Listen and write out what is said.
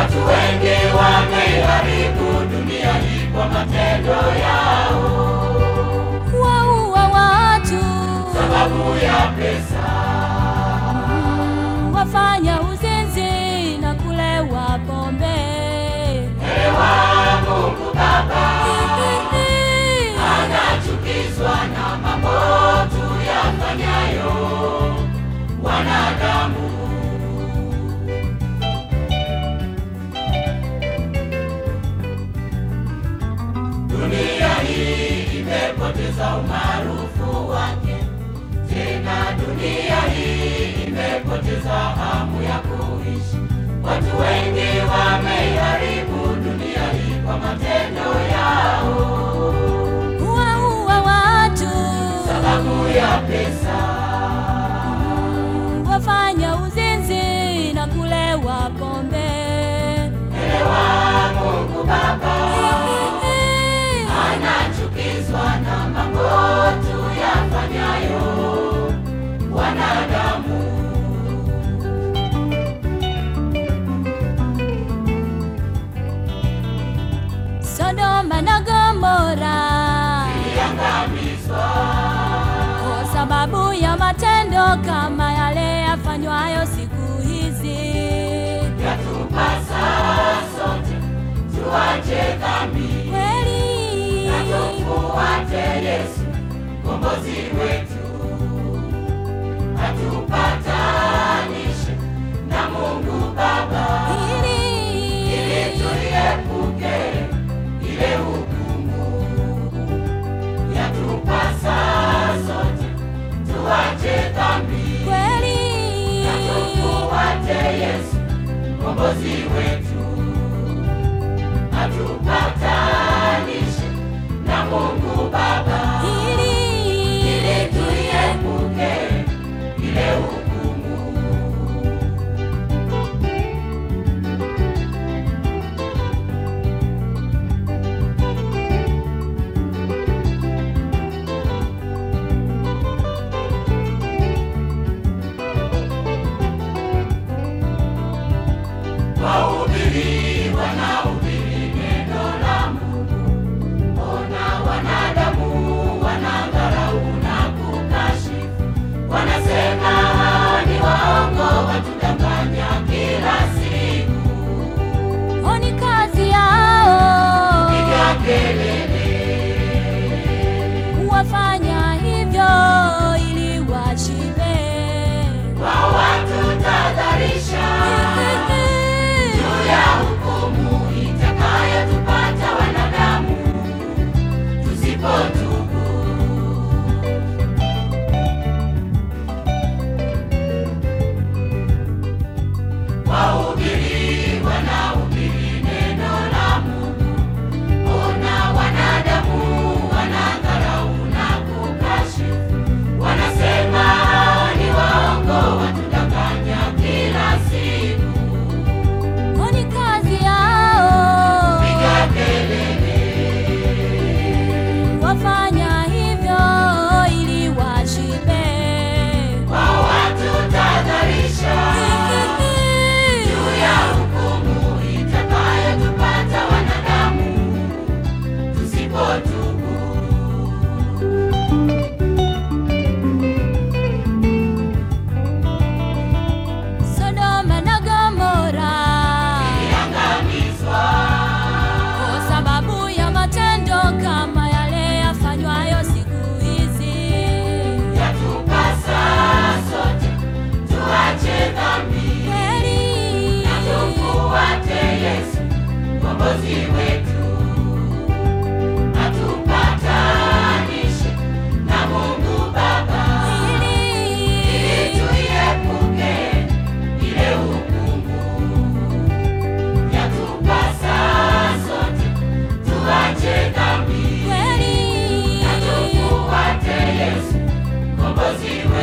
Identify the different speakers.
Speaker 1: Watu wengi wameiharibu dunia hii kwa matendo yao,
Speaker 2: waua watu,
Speaker 1: sababu ya pesa.
Speaker 2: wafanya uzinzi na kulewa pombe.
Speaker 1: Ewa Mungu Baba anachukizwa na mambo tuyafanyayo wanadamu. Dunia hii imepoteza umaarufu wake, tena dunia hii imepoteza hamu ya kuishi. Watu wengi wameiharibu dunia hii kwa matendo yao,
Speaker 2: waua watu,
Speaker 1: sababu ya pesa.
Speaker 2: wafanya uzinzi na kulewa pombe.
Speaker 1: Elewa Mungu Baba anachukizwa na mambo tuyafanyayo wanadamu.
Speaker 2: Sodoma na Gomora
Speaker 1: Iliangamizwa
Speaker 2: kwa sababu ya matendo kama yale yafanywayo siku hizi.
Speaker 1: yatupasa sote tuache dhambi
Speaker 2: Kweli
Speaker 1: na tumfuate Yesu mkombozi wetu, atupatanishe na Mungu Baba ili
Speaker 2: ili
Speaker 1: tuiepuke ile hukumu. Yatupasa sote tuache dhambi
Speaker 2: kweli
Speaker 1: na tumfuate Yesu mkombozi wetu, atupatanishe na Mungu Baba ili
Speaker 2: ili
Speaker 1: tuiepuke ile hukumu. Wahubiri wanahubiri neno la Mungu, mbona wanadamu wanadharau na kukashifu? Wanasema hawa ni waongo, watudanganya kila siku.
Speaker 2: oni kazi yao
Speaker 1: Piga kelele,
Speaker 2: wafanya hivyo ili washibe.
Speaker 1: wao watutadharisha juu ya hukumu itakayotupata wanadamu tusipotubu. Wahubiri wanahubiri neno la Mungu, mbona wanadamu wanadharau na kukashifu? Wanasema hawa ni waongo, watudanganya kila siku.
Speaker 2: Oni kazi yao
Speaker 1: Piga kelele,
Speaker 2: wafanya hivyo ili washibe.
Speaker 1: wao watutadharisha juu ya hukumu itakayotupata wanadamu tusipotubu.
Speaker 2: Sodoma na Gomora
Speaker 1: Iliangamizwa
Speaker 2: kwa sababu ya matendo kama yale yafanywayo siku hizi.
Speaker 1: yatupasa sote tuache dhambi
Speaker 2: Kweli
Speaker 1: na tumfuate Yesu mkombozi wetu, atupatanishe na Mungu Baba ili
Speaker 2: ili
Speaker 1: tuiepuke ile hukumu. Yatupasa sote tuache dhambi
Speaker 2: kweli
Speaker 1: na tumfuate Yesu mkombozi wetu.